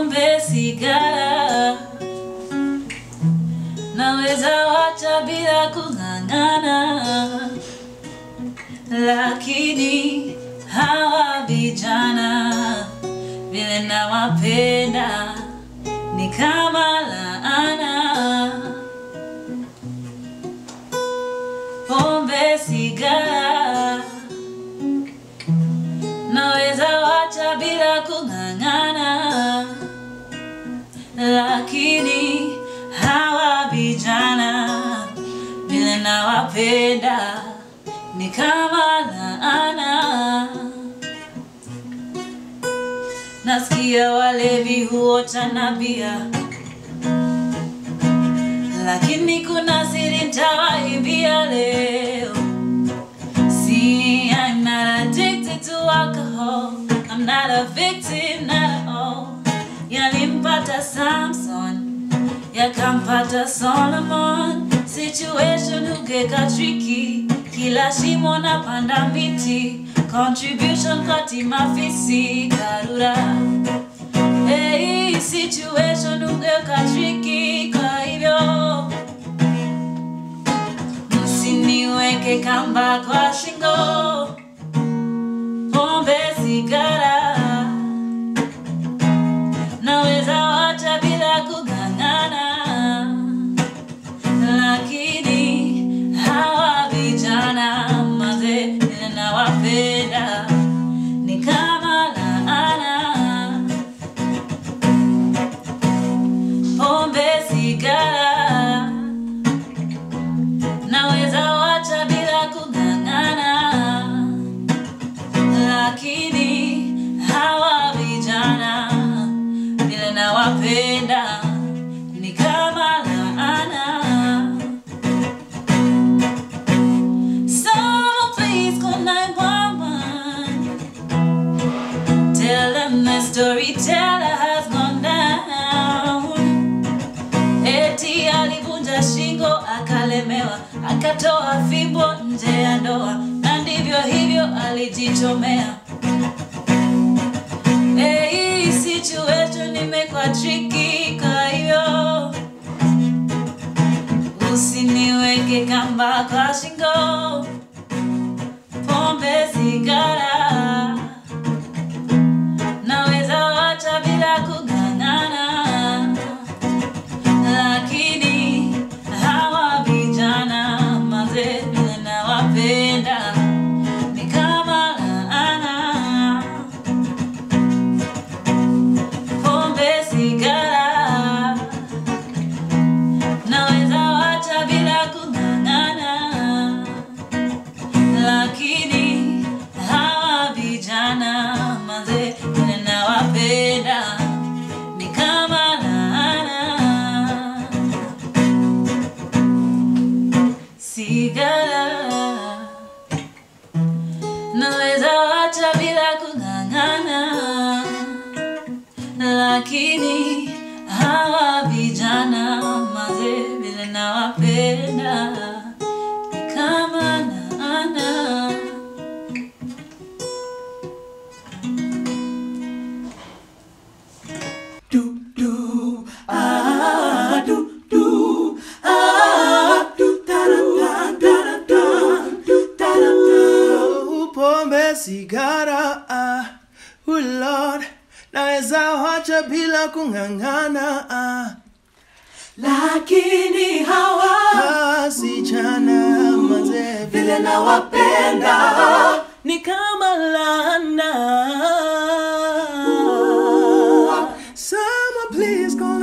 pombe, sigara, naweza wacha bila kung'ang'ana, lakini hawa vijana vile nawapenda ni kama laana. Pombe, sigara, naweza wacha bila kung'ang'ana, lakini hawa vijana vile nawapenda ni kama laana. Nasikia walevi huota na bia, lakini kuna siri nitawaibia leo. See, I'm not addicted to alcohol. I'm not a victim, not at all. Yalimpata Samson, yakampata Solomon. Situation hugeka tricky, kila shimo na panda miti. Contribution kati mafisi karura. Hey, situation hugeka tricky, kwa hivyo msiniweke kamba kwa shingo, pombe, sigara, naweza wacha bila kung'ang'ana, lakini hawa vijana maze vile nawapenda ni kama laana. Pombe, sigara naweza wacha bila kung'ang'ana, lakini hawa vijana vile nawapenda ni kama laana. Someone please call 911. Tell them the storyteller has gone down. Eti alivunja shingo akalemewa, akatoa fimbo nje ya ndoa, na ndivyo hivyo alijichomea. Hey, situation imekuwa tricky, kwa hiyo usiniweke kamba kwa shingo, pombe, sigara, naweza wacha bila kung'ang'ana lakini hawa vijana maze vile nawapenda ni kama laana. Pombe, sigara, naweza wacha bila kung'ang'ana, lakini hawa vijana maze vile nawapenda ni kama laana. Sigara naweza wacha bila kung'ang'ana, lakini hawa vijana maze vile nawapenda ni kama laana. do do ah do do ah do da da da da da do da da da pombe sigara ah oh lord naweza wacha bila kung'ang'ana ah lakini hawa wasichana mazee vile nawapenda ni kama lana Someone please call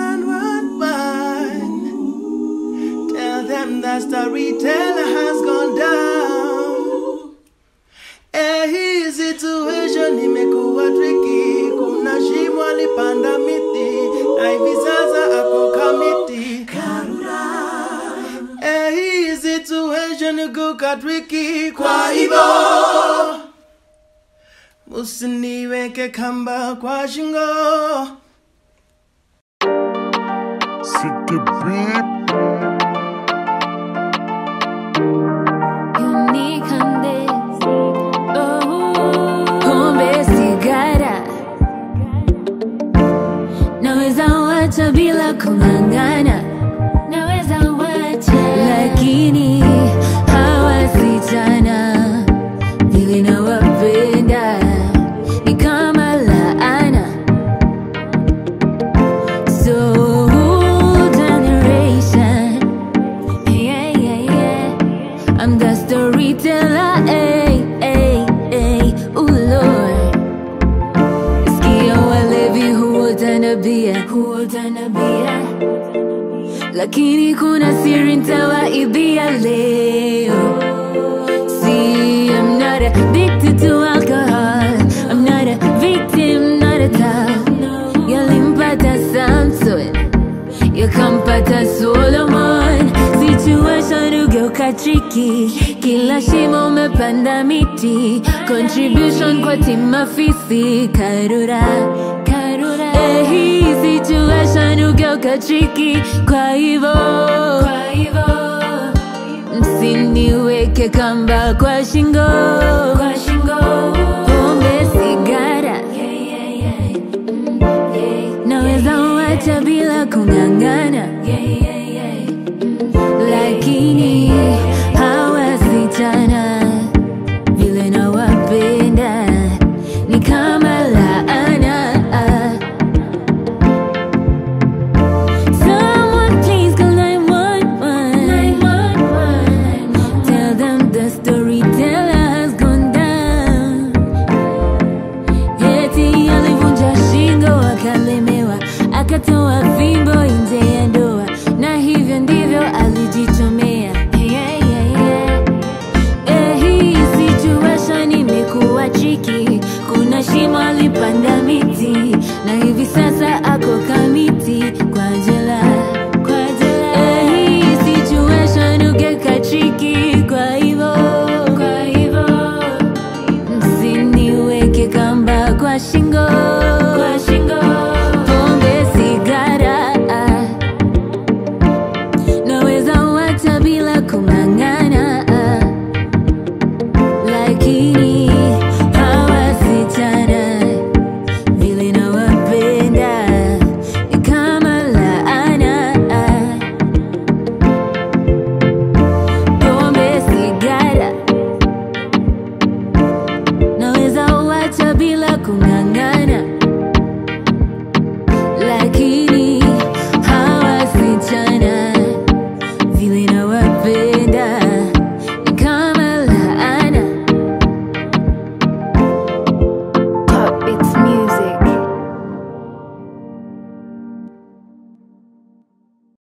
911 Tell them that storyteller has gone down Eh, hii situation imekuwa tricky Kuna shimo alipanda miti Na hivi sasa ako kamiti Eh, hii situation ikuka tricky Kwa hivyo Musiniweke kamba kwa shingo City Beat. Unique Pombe, sigara, bila kung'ang'ana naweza wacha lakini hawa wasichana vile nawapenda ni kama laana so generation yeah, yeah, yeah. I'm the storyteller hey, hey, hey. Ooh, Lord Sikia walevi huotanabia huotanabia lakini kuna siri ntawaibia leo See, I'm not addicted to alcohol I'm not a victim, not a top Yalimpata Samson Yakampata Solomon Situation ugeuka tricky Kila shimo umepanda miti Contribution kwa timafisi Karura, karura Eh, hii situation ugeuka tricky Kwa hivo, kwa hivo msiniweke kamba kwa shingo kwa shingo pombe sigara naweza wacha bila kung'ang'ana lakini hawa sichana vile nawapenda ni kama laana Someone please call 911. Tell them the storyteller has gone down. Eti alivunja shingo akalemewa, akatoa fimbo nje ya ndoa, na hivyo ndivyo alijichomea. Yeah, yeah, yeah. Eh, hii situation imekuwa tricky. Kuna shimo alipanda miti na hivi sasa